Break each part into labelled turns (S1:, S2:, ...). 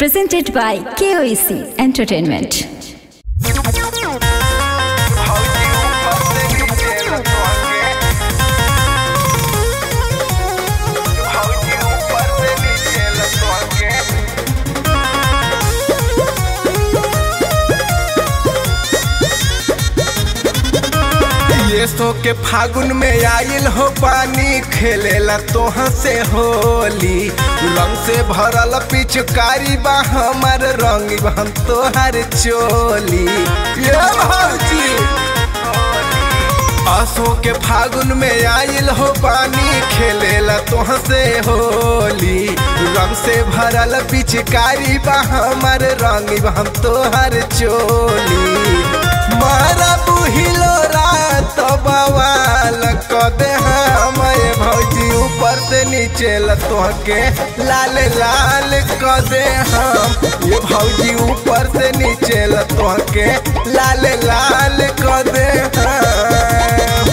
S1: Presented by KOEC Entertainment.
S2: ये सो के फागुन में आइल हो पानी खेलेला तोहा से होली रंग से भरल पिचकारी बा हमार रंग हम तोहार चोली ये भौजी असो के फागुन में आइल हो पानी खेलेला तोहा से होली रंग से भरल पिचकारी बा हमार रंग हम तोहार चोली मारा बुहिलो रात बवाल कदे हमारे भौजी ऊपर से नीचे लतोहके लाल लाल कदे हम ये भौजी ऊपर से नीचे लतोहके लाल लाल कदे हम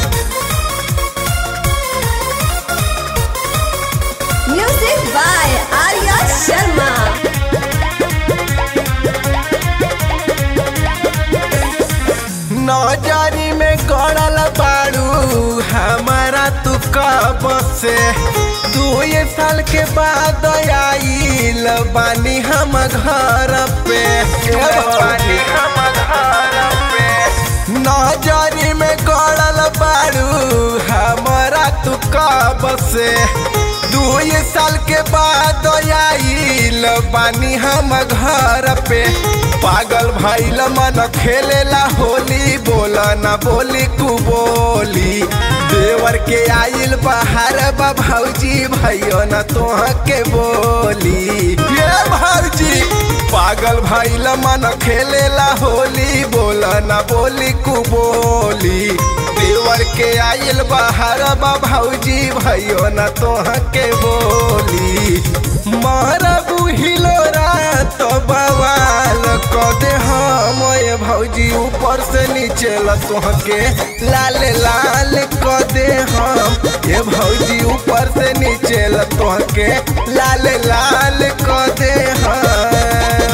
S1: Music by Arya Sharma.
S2: नौजारी में गड़ल बाड़ू हमारा तू कब से दू ये साल के बाद आइल बानी हम घर पे बानी हम घर पे नौजारी में गड़ल बाड़ू हमारा तू कब से दू ये साल के बाद आइल बानी हम घर पे पागल भैल मन खेलेला होली बोला ना बोली कु बोली देवर के आइल बाहर बा भौजी भैयो न तोह के बोली ये भौजी पागल भैल मन खेलेला होली बोला ना बोली कु बोली देवर के आइल बाहर बा भौजी भैयो न तोह के बोली मारा बुहिलो रात बवाल कदे हम ये भौजी ऊपर से नीचे लतोहके लाल लाल कदे हम ये भौजी ऊपर से नीचे लतोहके लाल लाल कदे हम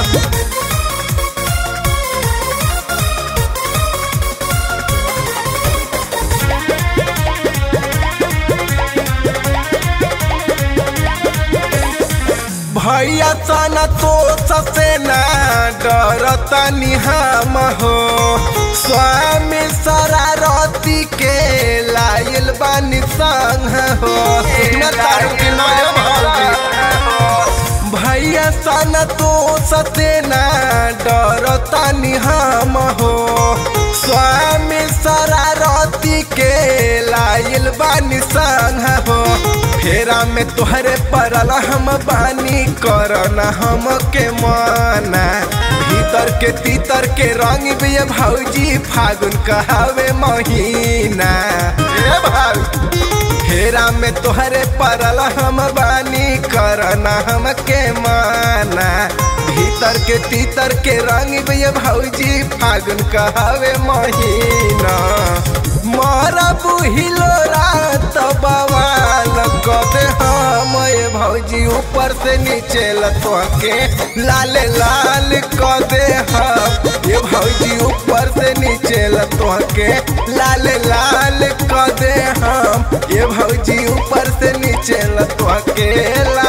S2: भैया तना तो ससे ना डरतनी हम हो स्वामी शरारती के लाइल बानी संग हो सुना तारू की नया भौजी भैया सन तो ससे ना डरतनी हम हो स्वामी शरारती के लाइल बानी संग हो फेरा में तोहरे पड़ल हम बानी करना हम के माना भीतर के तीतर के रंग भी ये भौजी फागुन कहावे महीना ए भाई फेरा में तोहरे पड़ल हम बानी करना हम के माना भीतर के तीतर के रंग भी ये भौजी फागुन कहावे महीना मारा बुहिलो रात बवाल कदे हम ये भौजी ऊपर से नीचे लतोके लाल लाल कदे हम ये भौजी ऊपर से नीचे लतोके लाल लाल कदे हम ये भौजी ऊपर से नीचे लतोके लाल